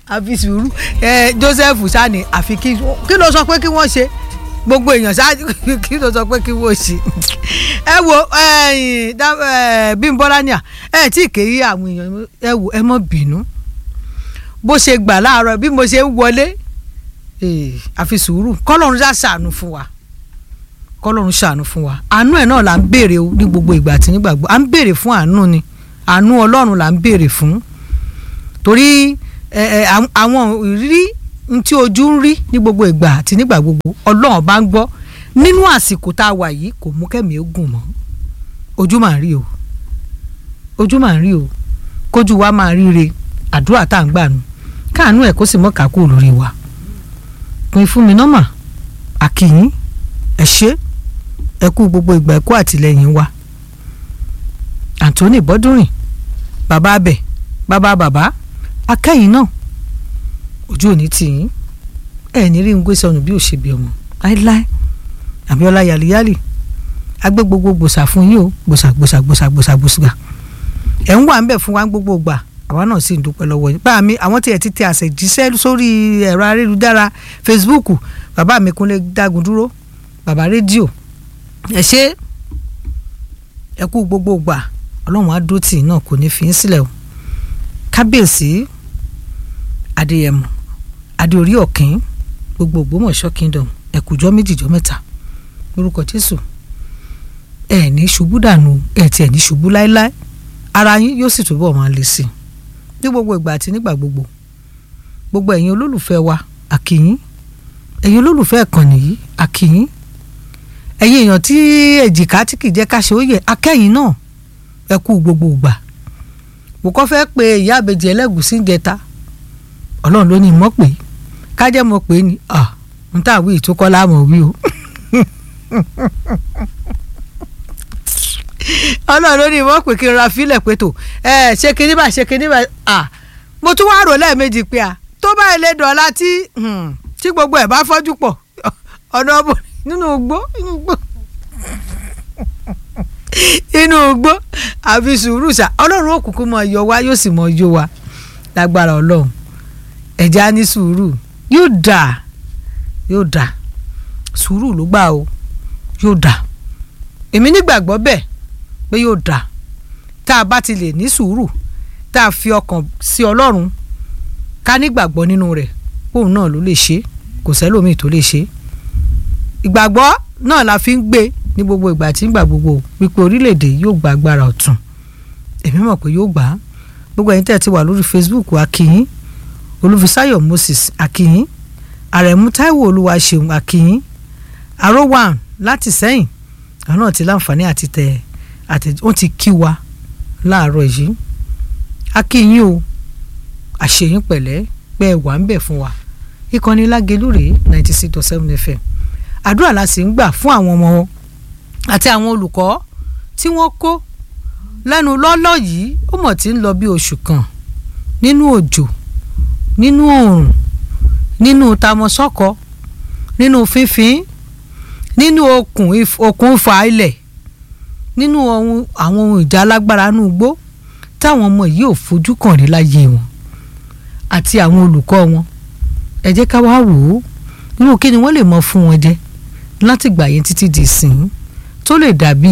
àfi sùúrù ẹ Joseph sani àfi kí kí ló sọ pé kí wọ́n ṣe gbogbo èèyàn ṣáájú kí ló sọ pé kí wọ́n ṣe ẹ wo Bímbọ́lá ní à ẹ tí ì kéyí àwọn èèyàn ẹ wo ẹ mọ́ bínú bó ṣe gbà láàárọ̀ bí mo ṣe ń wọlé àfi sùúrù kọ́lọ́run ṣá ṣàánú fún wa kọ́lọ́run ṣàánú fún wa àánú ẹ̀ náà là ń béèrè ní gbogbo ìgbà àti nígbàgbọ́ à ń béèrè fún àánú ni àánú ọlọ́run là ń béèrè fún torí àwọn ìrírí tí ojú ń rí ní gbogbo ìgbà àti nígbà gbogbo ọlọ́run bá ń gbọ́ nínú àsìkò tá a wà yìí kò mú kẹ́mi ogun mọ́ ojú máa ń rí o ojú máa ń rí o kójú wa máa ríre àdúrà tá à ń gbà nù káàánú ẹ̀ kó sì mọ́ kákó lórí wa pin fún mi nọ́mà àkìyín ẹ ṣé ẹ kú gbogbo ìgbà ẹ kú àtìlẹ́yìn wa Anthony Bọ́dúnrìn bàbá abẹ bàbá bàbá akẹ́yìn náà ojú òní tì yín ẹ ní rí ń gbé sọnù bí òṣèbí ọmọ láéláé Abíọ́lá yàlíyàlì agbé gbogbo gbòsà fún yín o gbòsà gbòsà gbòsà gbòsà gbòsà ẹ ń wà ń bẹ̀ fún wa gbogbo gbà àwa náà sì ń dúpẹ́ lọ́wọ́ yín báà mi àwọn tiẹ̀ ti tẹ àṣẹjíṣẹ́ sórí ẹ̀rọ ayélujára Facebook bàbá mi Kúnlé Dágun dúró bàbá rédíò ẹ ṣé ẹ kú gbogbo gbà ọlọ́run á dúró tì náà kò ní fi í sílẹ̀ o kábíyèsí adéyẹmọ adéorí ọ̀kín gbogbo ògbómọ̀ṣọ́ kingdom ẹ̀kújọ́ méjìjọ́ mẹ́ta lórúkọ jésù ẹ ní ṣubú dànù ẹ tiẹ̀ ní ṣubú láéláé ara yín yóò sì túbọ̀ máa le sí i ní gbogbo ìgbà àti nígbà gbogbo gbogbo ẹ̀yin olólùfẹ́ wa àkìyín ẹ̀yin olólùfẹ́ ìkànnì yìí àkìyín ẹ̀yin èèyàn tí èjìká tí kì í jẹ́ ká ṣe ó yẹ akẹ́yìn náà ẹ kú gbogbo ìgbà mo kọ́ fẹ́ pe ìyá àbèjì ẹlẹ́gùsí ń jẹta ọlọ́run ló ní mọ́ pé kájẹ́ mọ́ pé ni n tà wí ìtókọ́ láàmú wí o ọlọ́run ló ní mọ́ pé kí n ra fílẹ̀ pé tó ẹ ṣe kinní bá ṣe kinní bá mo tún wá rò lẹ́ẹ̀mejì pé a tó bá ilé dọ̀la tí tí gbogbo ẹ̀ bá fọ́jú pọ̀ ọ̀nà ọ̀bọ nínú igbó nínú igbó inú igbó àfi sùúrù sá ọlọ́run òkùnkùn mọ̀ yọ wá yóò sì mọ̀ yọ wá lágbára ọlọ́run ẹ̀já ní sùúrù yóò dà yóò dà sùúrù ló gbà o yóò dà èmi nígbàgbọ́ bẹ́ẹ̀ pé yóò dà tá a bá ti lè ní sùúrù tá a fi ọkàn sí ọlọ́run ká nígbàgbọ́ nínú rẹ̀ òun náà ló lè ṣe kò sẹ́lòmíì tó lè ṣe ìgbàgbọ́ náà la fi ń gbé ní gbogbo ìgbà tí ń gbà gbogbo wípé orílẹ̀-èdè yóò gba agbára ọ̀tun èmi mọ̀ pé yóò gbà á gbogbo ẹ̀yin tẹ́ ti wà lórí Facebook akínyín olúfisáyọ̀ Moses akínyín àrẹ̀mú táíwò olúwaṣeun akínyín arówàn láti sẹ́yìn àwọn náà ti láǹfààní àti tẹ̀ àti wọ́n ti kí wa láàárọ̀ yìí akínyín o àṣeyín pẹ̀lẹ́ pé ẹ wà ń bẹ̀ fún wa ìkànnì lágelú rèé ninety six dot seven fm àdúrà la sì ń gbà fún àwọn ọmọ wọn àti àwọn olùkọ́ tí wọ́n kó lẹ́nu lọ́lọ́ yìí ó mọ̀ tí ń lọ bí oṣù kan nínú òjò nínú oòrùn nínú tamọ́sọ́kọ nínú fínfín nínú okùn okùn fa ilẹ̀ nínú àwọn ohun ìjà alágbára nínú igbó táwọn ọmọ yìí ò fojú kàn rí láyé wọn àti àwọn olùkọ́ wọn ẹ jẹ́ ká wá wò ó irú kí ni wọ́n lè mọ fún wọn jẹ láti gbà yẹn títí di sìn tó lè dàbí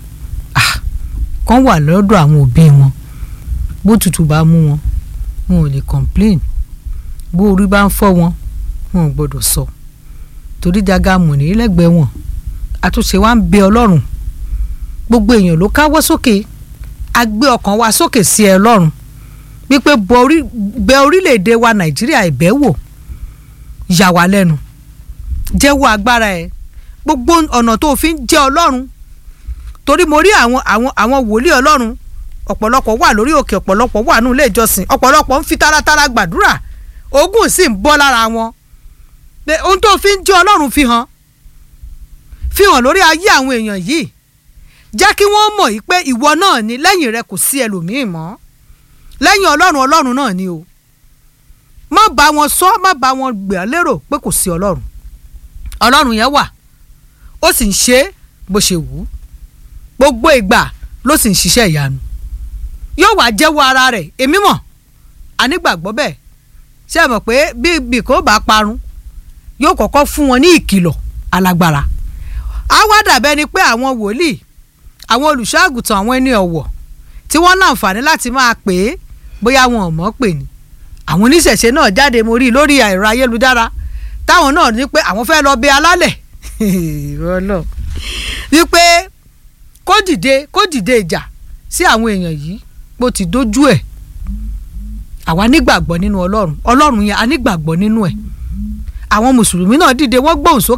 kán wà lọ́dọ̀ àwọn òbí wọn bó tutù bá mú wọn wọn ò lè complain bó orí bá ń fọ́ wọn wọn ò gbọ́dọ̀ sọ torí daga mùní lẹ́gbẹ̀ẹ́ wọn àtúnṣe wa ń bẹ ọlọ́run gbogbo èèyàn ló káwọ́ sókè a gbé ọkàn wa sókè sí ẹ ọlọ́run wípé bẹ orílẹ̀-èdè wa nàìjíríà ìbẹ̀ wò yà wá lẹ́nu jẹ́wọ́ agbára ẹ̀ gbogbo ọ̀nà tó fi ń jẹ́ ọlọ́run torí mo rí àwọn àwọn àwọn wòlíì ọlọ́run ọ̀pọ̀lọpọ̀ wà lórí òkè ọ̀pọ̀lọpọ̀ wà nínú ilé ìjọsìn ọ̀pọ̀lọpọ̀ ń fi taratara gbàdúrà ogun sì ń bọ́ lára wọn pé ohun tó fi ń jẹ́ ọlọ́run fi hàn fi hàn lórí ayé àwọn èèyàn yìí jẹ́ kí wọ́n mọ̀ yìí pé ìwọ náà ni lẹ́yìn rẹ kò sí ẹlòmíì mọ́ lẹ́yìn ọlọ́run ọlọ́run náà ni o má bá wọn sọ má bá wọn gbà lérò pé kò sí ọlọ́run ọlọ́run yẹn wà ó sì ń ṣe é bó ṣe wù ú gbogbo ìgbà ló sì ń ṣiṣẹ́ ìyanu yóò wá jẹ́wọ́ ara rẹ̀ èmi mọ̀ anígbàgbọ́ bẹ́ẹ̀ ṣé ẹ mọ̀ pé bí bí kò bá parun yóò kọ́kọ́ fún wọn ní ìkìlọ̀ alágbára á wá dàbẹ́ ni pé àwọn wòlíì àwọn olùṣọ́àgùtàn àwọn ẹni ọ̀wọ̀ tí wọ́n láǹfààní láti máa pè é bóyá wọn ò mọ̀ pè ní àwọn oníṣẹ̀ṣe náà jáde mo rí i lórí ẹ̀rọ ayélujára táwọn náà ní pé àwọn fẹ́ lọ bẹ alálẹ̀ Ọlọ́run wípé kó dìde kó dìde ìjà sí àwọn èèyàn yìí bó ti dójú ẹ̀ àwa nígbàgbọ́ nínú Ọlọ́run Ọlọ́run yẹn a nígbàgbọ́ nínú ẹ̀ àwọn mùsùlùmí náà dìde wọ́n gbóhùn sókè